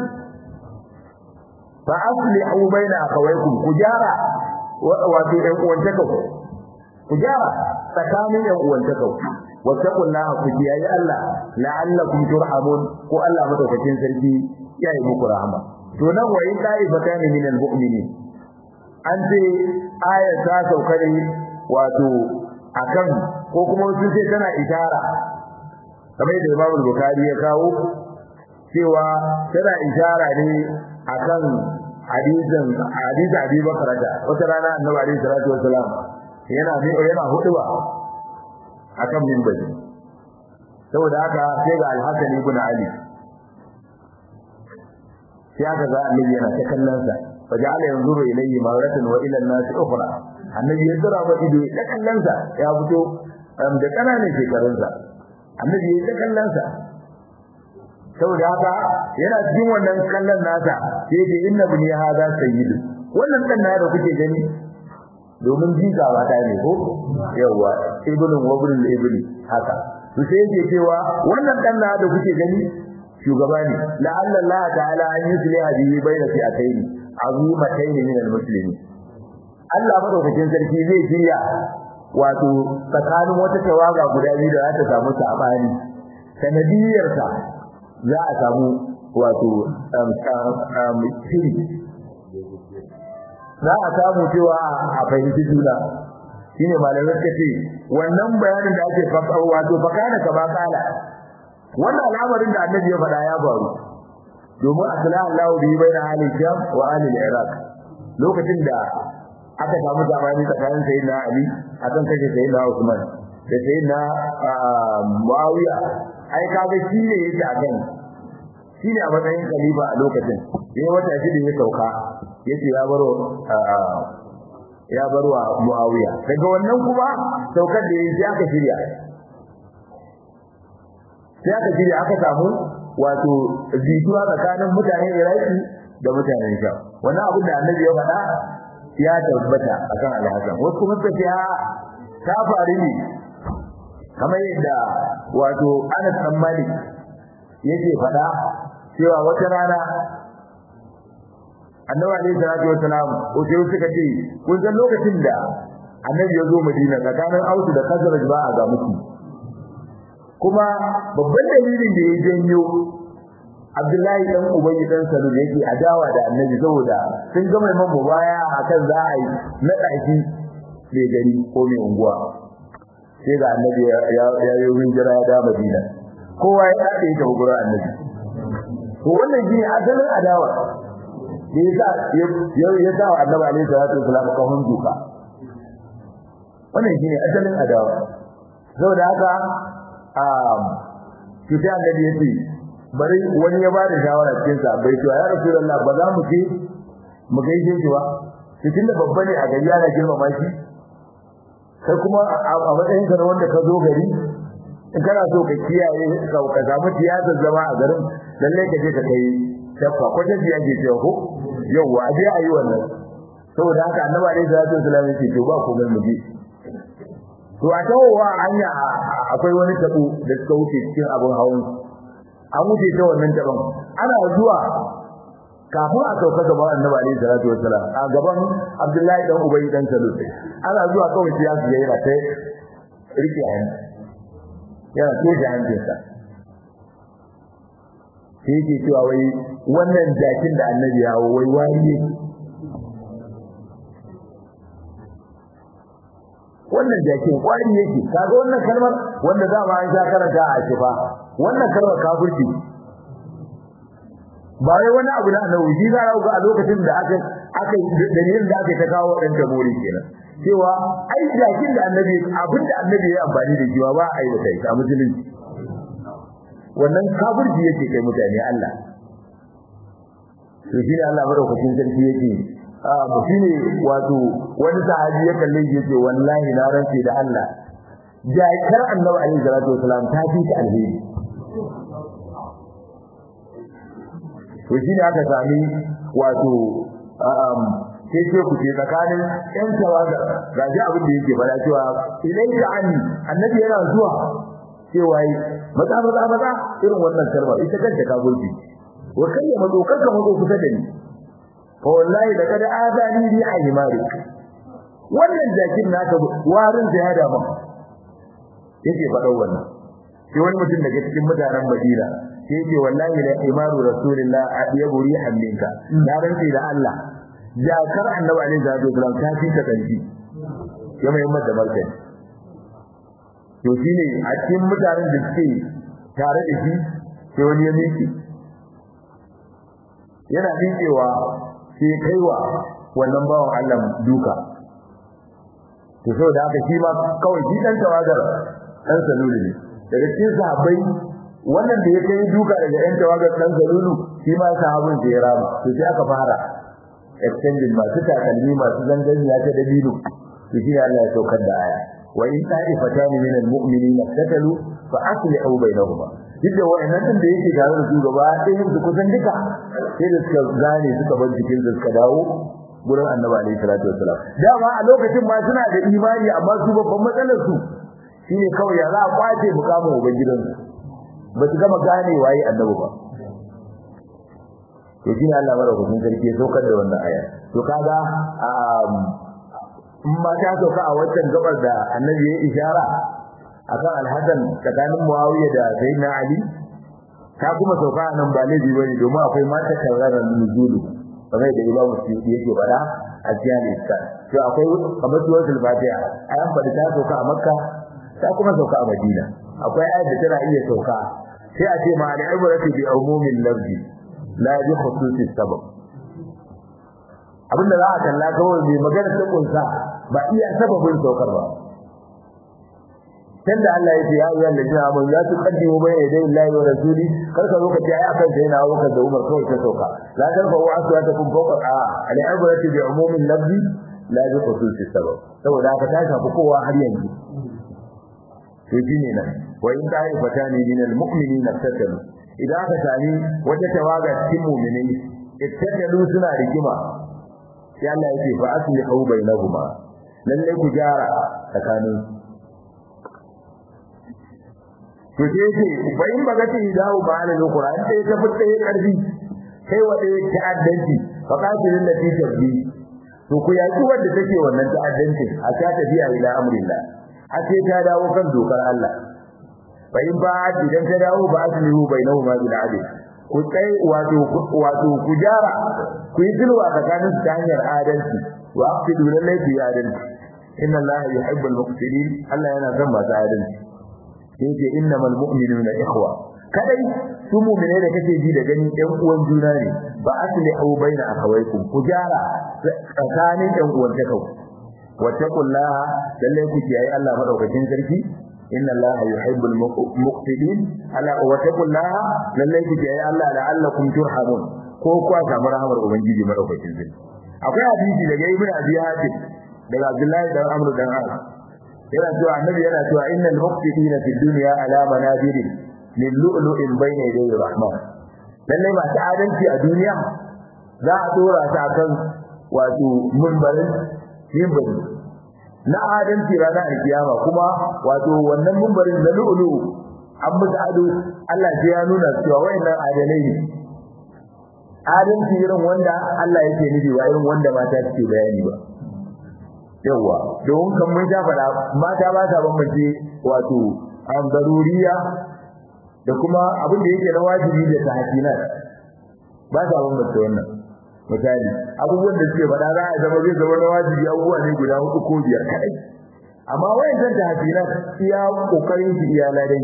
fa aslihu baina akhawaykum ku jara wato ɗan uwantaka ku gyara tsakanin ɗan uwantaka wattaqullaha ku kiyaye Allah la'allakum turhamun ko Allah madaukakin sarki ya yi muku rahama to nan wa in da'ifatan min almu'minin an ce aya ta sauka ne wato akan ko kuma wasu sai tana ishara kamar da Imam Bukhari ya kawo cewa tana ishara ne akan hadisin hadisi Abi Bakar da wata rana Annabi alaihi salatu wasalam yana yana huduba akan minbari saboda haka sai ga al-Hasan ibn Ali sai aka ga annabi yana ta kallon sa faja'ala yanzuru ilayhi maratan wa ila an-nas ukhra annabi ya zura ma ido ya kallon sa ya fito da kananan shekarun sa annabi ya ta kallon sa saboda haka yana cikin wannan kallon nasa sai da inna bin hada sayyidu wannan dan na da kuke gani domin jika ba ta ne ko yawa ibnu wabr ibni haka to sai yake cewa wannan dan na da kuke gani shugaba ne la'alla Allah ta'ala an yusliha bihi bayna fi'atayn azimatayn min al-muslimin Allah madaukakin sarki zai jiya wato tsakanin wata tawaga guda biyu da za ta samu sabani sanadiyarsa za a samu wato shiri za a samu cewa a fahimci juna shine malamai suka ce wannan bayanin da ake faɗa wato fakana kama kala wannan al'amarin da annabi ya faɗa ya faru domin asala Allah bi baina ahli sham wa ahli iraq lokacin da aka samu zamani tsakanin sayyidina ali akan kashe sayyidina usman da sayyidina muawiya ai kaga shi ne yake a kan shi ne a matsayin khalifa a lokacin yayin wata shida ya sauka yace ya baro ya barwa muawiya daga wannan kuma saukar da yayi sai aka shirya sai aka shirya aka samu wato jituwa tsakanin mutanen iraki da mutanen sham wannan abin da annabi ya faɗa ya tabbata akan alhassan wasu kuma suka ce ta faru ne kamar yadda wato Anas bin Malik yake faɗa cewa wata rana Annabi alaihi salatu wasalam ko sai suka ce kun san lokacin da Annabi ya zo Madina tsakanin Aus da Khazraj ba a ga musu kuma babban dalilin da ya janyo Abdullahi dan Ubayy dan Salul yake adawa da Annabi saboda sun ga mai mamu baya akan za a yi na ɗaki mai gari ko mai unguwa sai ga annabi ya yi hijira ya da Madina kowa ya dade ta gurin annabi to wannan shi adalin adawa da yasa ya ya sa annabi alaihi salatu wasallam ka hunduka wannan shi adalin adawa saboda haka um shi sai annabi ya ce bari wani ya bada shawara cikin sa bai ce ya rasulullah ba za mu ce mu gaishe shi ba cikin da babba ne a gari yana girmama shi kai kuma a matsayin ka na wanda ka zo gari in kana so ka kiyaye ka ka samu tiyazar zama a garin lalle ka je ka kai shafa ko ta biya ke cewa ko yawa a je a yi wannan saboda haka annabi alaihi salatu wasallam yake to ba ku mu je to a tawowa hanya akwai wani tabo da suka wuce cikin abin hawan an wuce ta wannan taban ana zuwa kafin a sauka gaban annabi alaihi salatu wasalam a gaban abdullahi dan ubay dan salul ana zuwa kawai sai ya su yana ta rike hannu yana toje hancinsa sai yake cewa wai wannan jakin da annabi ya wai wari ne wannan jakin kwari yake kaga wannan kalmar wanda za mu an sha karanta a shifa wannan kalmar kafirci ba wai wani abu da annabi shi za ga a lokacin da aka aka dalilin da aka ta kawo dan tabori kenan cewa ai jakin da annabi abin da annabi ya amfani da shi ba a yi wata a musulunci wannan kafirci yake kai mutane Allah to shi ne Allah madaukakin sarki yake a shine wato wani sahabi ya kalle shi yake wallahi na rantsi da Allah jakar annabi alaihi salatu wasalam ta fi ta alheri to shi ne aka sami wato sai ce ku ce tsakanin ƴan tawaga ga ji abin da yake fara cewa idan ka ani annabi yana zuwa cewa yi maza maza maza irin wannan kalmar ita kanta ka gurbi wa kai ya mazo kanka mazo kusa da ni fa wallahi da kada azani bi aymari wannan jakin naka warin da ya dama yake faɗa wannan sai wani mutum daga cikin mutanen Madina sai yake wallahi la imaru rasulillah adiyabu rihan minka na rantsi da Allah jakar annabi alaihi salatu wasallam ta fi ka kanci ya mai mata martani to shine a cikin mutanen da suke tare da shi sai wani ya miki yana miƙewa sai kaiwa wannan bawan Allah duka to saboda haka shi ma kawai shi dan tawagar dan salulu ne daga cikin sahabbai wannan da ya kai duka daga yan tawagar dan salulu shi ma sahabin da ya rama to sai aka fara extending masu takalmi masu zanganiya ta dabino to shi ne Allah ya saukar da aya wa in ta'ifatan min al-mu'minina tatalu fa aslihu bainahuma duk da wa'annan din da yake tare da su gaba ɗayan su kusan duka sai da suka gane suka bar jikin su suka dawo gurin annabi alaihi salatu wassalam dama a lokacin ma suna da imani amma su babban matsalar su shine kawai ya za a kwace mukamin ubangidan su ba su gama gane waye annabi ba to shine Allah madaukakin sarki ya saukar da wannan aya to kaga in ma ta sauka a wancan gabar da annabi ya ishara akan alhassan tsakanin muawiya da sayyidina ali ta kuma sauka nan ba laifi bane domin akwai mata tauraron nuzulu kamar da imamu suyuti yake faɗa a cikin iska to akwai kamar suratul fatiha ayan faɗi ta sauka a makka ta kuma sauka a madina akwai ayat da tana iya sauka sai a ce ma al-ibratu bi umumin lafzi la bi khususi sabab abinda za a kalla kawai mai magana ta kunsa ba iya sababin saukar ba tunda Allah ya ce ya ayyuhal ladina amanu la tuqaddimu bayna yaday Allahi wa rasuli kar ka zo ka ce ai akan sai na Abubakar da Umar kawai ta sauka la tarfa'u aswatakum fawqa al-ibrati bi umumin lafzi la bi khususi sabab saboda haka ta shafi kowa har yanzu to shine nan wa in ta'i fatani min al-mu'minina tatalu idan aka sami wata tawaga cikin mu'minai ittatalu suna rigima sai Allah yake fa aslihu bainahuma lalle ku gyara tsakanin to sai yake bayin bagati dawo ba alal qur'an sai ta fitta yi karfi sai wa dai ta'addanci fa qatilul lati tabbi to ku yaki wanda take wannan ta'addanci a ta tafiya ila amrillah a ce ta dawo kan dokar Allah bayin ba idan ta dawo ba aslihu bainahuma bil adl ku kai wato wato ku jara ku yi dilwa tsakanin su ta hanyar adalci wa aqsidu lillahi fi adalci inna allaha yuhibbul muqsitin Allah yana son masu adalci yake innamal mu'minuna ikhwa kadai su mu'mine da kake ji da gani ɗan uwan juna ne ba aslihu baina akhawaykum ku jara tsakanin ɗan uwan ta kau wattaqullaha lalle ku kiyaye Allah madaukakin sarki inna allaha yuhibbul muqsitin ala wattaqullaha lalle ku kiyaye Allah la'allakum turhamun ko kuwa samu rahmar ubangiji madaukakin sarki akwai hadisi daga ibnu abi hatim daga abdullahi dan amr dan as yana cewa annabi yana cewa innal muqsitina fid dunya ala manabirin min lu'lu'in bayna yaday rahman lalle ba ta adalci a duniya za a dora ta kan wato munbarin munbari na adalci ranar alkiyama kuma wato wannan munbarin na lu'lu an musu ado Allah sai ya nuna cewa wayannan adalai ne adalci irin wanda Allah yake nufi ba irin wanda mata suke bayani ba yawa don kan mun sha fada mata ba sa bambance wato an daruriya da kuma abin da yake na wajibi da tahsina ba sa bambance wannan misali abubuwan da suke fada za a zama zai zama na wajibi abubuwa ne guda hudu ko biyar kadai amma wayannan tahsina iya kokarin su iya ladan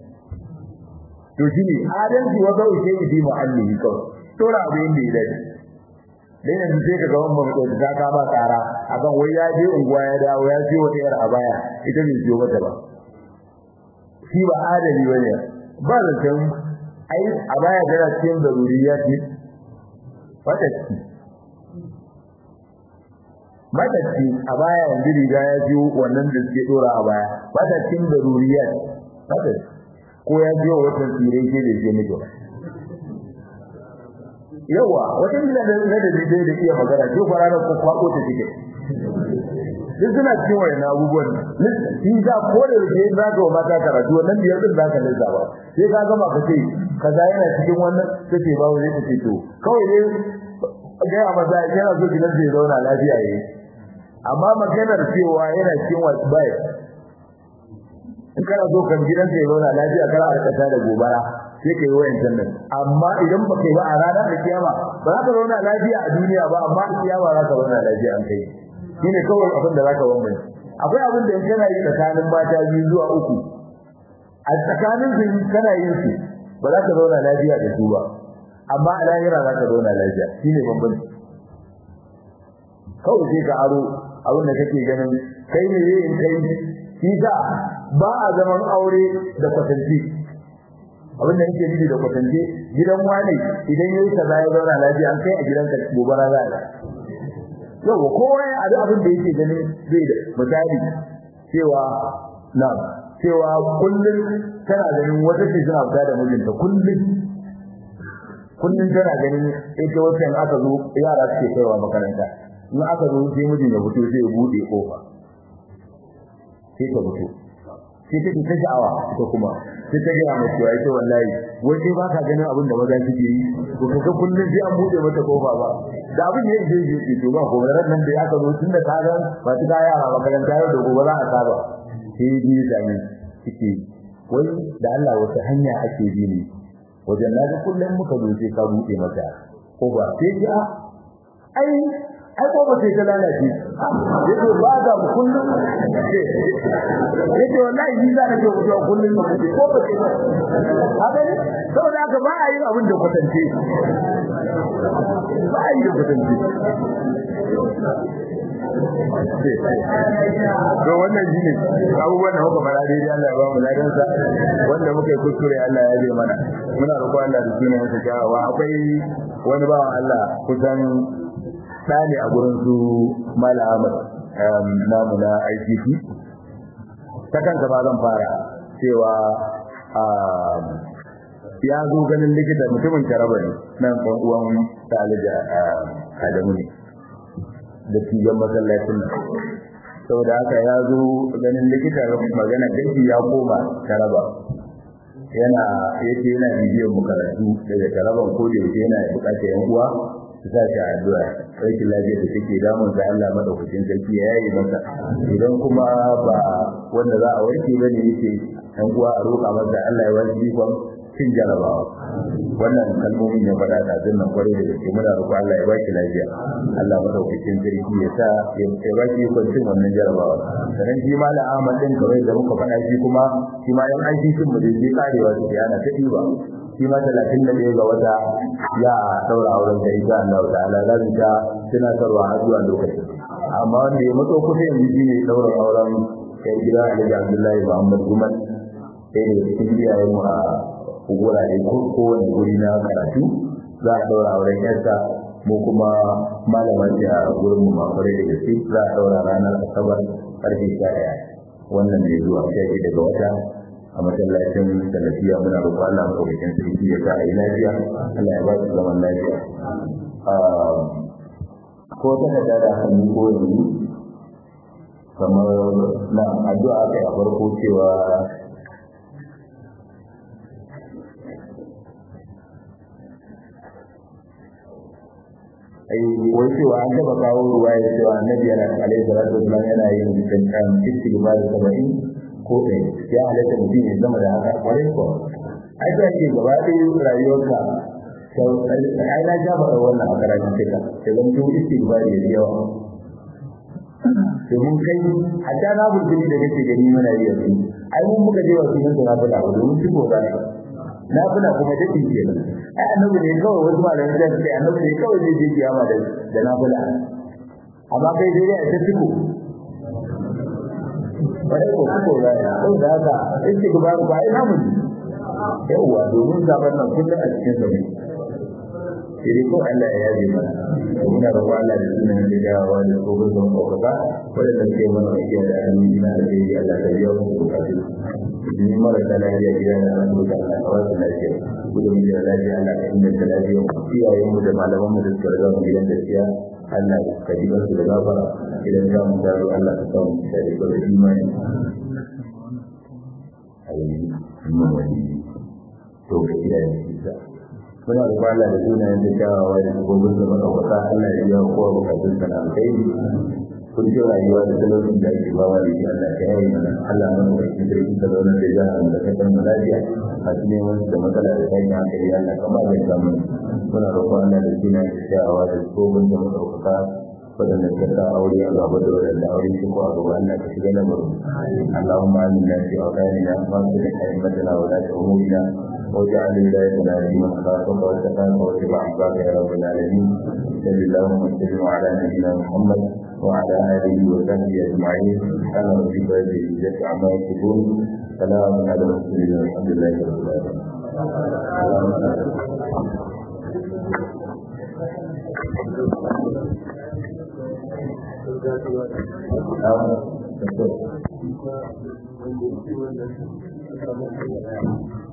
to shine adalci wa zau shi bi mu'allihi kawai tora abin da ya dace dan yanzu sai kaga wannan mutum ta kama tsara akan wai ya je unguwa ya dawo ya ce wata yar abaya ita bai jiyo mata ba shi ba adali bane ba zancen ai abaya tana cikin zaruriyat ne wata ci mata ci abaya yanzu riga ya jiyo wannan da suke dora a baya wata cikin zaruriyat wata ko ya jiyo wata tsirai ke da ke miji yawa wata bila da na da dai da iya magana ko fara da kwako ta take duk suna cikin wayan abubuwan shi za ko da yake za ka wa mata karatu wannan biyar din zaka lissa ba sai ka gama ka ce kaza yana cikin wannan take ba wani take to kawai dai ga ya maza yana so gidan zai zauna lafiya yayi amma maganar cewa yana cikin wasu bai in kana so kan gidan zai zauna lafiya kana arkata da gobara sai kai wayancan nan amma idan ba kai ba a ranar da kiyama ba za ka zauna lafiya a duniya ba amma a kiyama za ka zauna lafiya an kai shine kawai abin da zaka bambance akwai abin da in kana yi tsakanin mata biyu zuwa uku a tsakanin su kana yin su ba za ka zauna lafiya da su ba amma a lahira za ka zauna lafiya shine bambanci kawai sai ka aro abin da kake ganin kai ne yin kai shi sa ba a zaman aure da kwatanci abin da yake nufi da kwatance gidan wani idan yayi kaza ya zauna lafiya an kai a gidan ka gobara za a yau kowa ya da abin da yake ganin zai da misali cewa na cewa kullum tana ganin wata ce suna fita da mijinta kullum kullum tana ganin ita wacce aka zo yara suke kaiwa makaranta in aka zo sai mijin ya fito sai ya bude kofa sai ta fito sai take ta sha'awa ita kuma sai ta gaya mai cewa ita wallahi wai sai ba ka ganin abin da maza suke yi to kaga kullum sai an bude mata kofa ba da abin da yake yi to ba ko ran nan da aka zo tun da ka ga ba ta yara makaranta yau da gobe za a saba sai ji da ni suke wai da Allah wata hanya ake bi ne wajen na ga kullum muka zo sai ka bude mata ko ba sai ji a ai ai ko ba sai ta lalace yace ba da kullum yace wallahi ni za ka ce ku kullum ba ko ba sai ba haka ne saboda haka ba a yin abin da kwatance ba a yi da kwatance to wannan shine abubuwan da muka fara daidai Allah ya ba mu ladan sa wanda muka yi kuskure Allah ya yi mana muna roƙon Allah da sunan sa kyawawa akwai wani bawan Allah kusan tsani a gurin su Mala Ahmad namu na ICT ta kansa ba zan fara cewa ya zo ganin likita mutumin Taraba ne nan ɗan uwan Talija Adamu ne da tijan masallacin nan saboda haka ya zo ganin likita magana gaji ya koma taraba yana yake yana bibiyar mu karatu daga taraban ko da yake yana bukatar yan uwa su sa shi addu'a sai lafiya da take damun sa Allah madaukakin sarki ya yi masa idan kuma ba wanda za a warke bane yake yan uwa a roƙa masa Allah ya wani ikon cin jarabawa wannan kalmomin ya faɗa da zan nan kwarai da gaske muna roƙo Allah ya ba ki lafiya Allah madaukakin sarki ya sa ya ba ki kwancin wannan jarabawa sannan shi ma Ahmad din kawai da muka faɗa shi kuma shi ma yan aiki sun mu dai karewa su yana ta diba shi ma talatin da ɗaya ga wata ya daura auren da insha Allah ta'ala za mu ta tunatarwa har zuwa lokacin amma wanda ya matso kusa yanzu shine daura auren kai gida Alhaji Abdullahi Muhammad Gumal sai da cikin iyayen mu a wurare ko kowane guri na karatu za a daura auren yarsa mu kuma malaman da a gurin mu makwarai da gaske za a daura ranar asabar karfe sha ɗaya wannan ne zuwa sha daga wata a masallacin salafiya muna roƙon Allah maɗaukakin sarki ya sa a yi lafiya Allah ya ba su zaman lafiya ko ta da da hannu ko yanzu kamar na addu'a aka yi a farko cewa ai wai cewa an taba kawo ruwa ya cewa annabi yana alaihi salatu wasallam yana yin kankan istighfar da saba'in ko ɗaya ya halatta mutum ya zama da haka kwarai ko ai da ke gaba ɗaya rayuwarka ai na ja faɗa wannan a karatun cika da zan to istighfar da yawa domin kai hatta na burtuni da kake gani mana yi yanzu ai mun muka je wasu nan na fada ba domin shi ko za na fada kuma dadi kenan ai annabi ne kawai wasu malamai da suke annabi ne kawai zai je kiyama da da na fada amma kai dai ya ta tiko bare ko ko da ko da haka yake gaba ba ai namu yawa domin zaban nan kullum a cikin sa ne sai ko Allah ya yaje mana muna roƙon Allah da sunan da gawa da ko gurbin kokaka wanda ke mana yake da amina da dai Allah ta biya mu bukatu ni mara da lafiya gida da Allah ta Allah ka wasu lafiya gudun da lafiya Allah ka inganta lafiya iyayen mu da malaman mu da suka riga mu gidan gaskiya Allah ka ji su da gafara idan za mu dawo Allah ka kawo mu da da imani ayi mun wani to ga iyayen su muna da kwala da sunayen da kyawawa da gobin da maka Allah ya biya kowa bukatun sa na kai kun ce rayuwa da talaucin da ake bawa da shi Allah ya yi mana Allah mana da shi da ita da wannan da jihar da ta kan lafiya a cikin wani da matsala da kai na kai Allah kamar da samu muna roƙon Allah da sunayen da kyawawa da gobin da maka waɗanda ka sa aure a gaba da waɗanda aure shi ko a gaba Allah ka shiga lamarin Allahumma aminna fi awqatina wa fi hikmatina wa la umurina واجعل ولايتنا في من خافك واتقاك واتبع عبادك يا رب العالمين صلى الله وسلم على نبينا محمد وعلى آله وصحبه أجمعين سبحان ربك رب العزة عما يصفون سلام على المرسلين والحمد لله رب العالمين.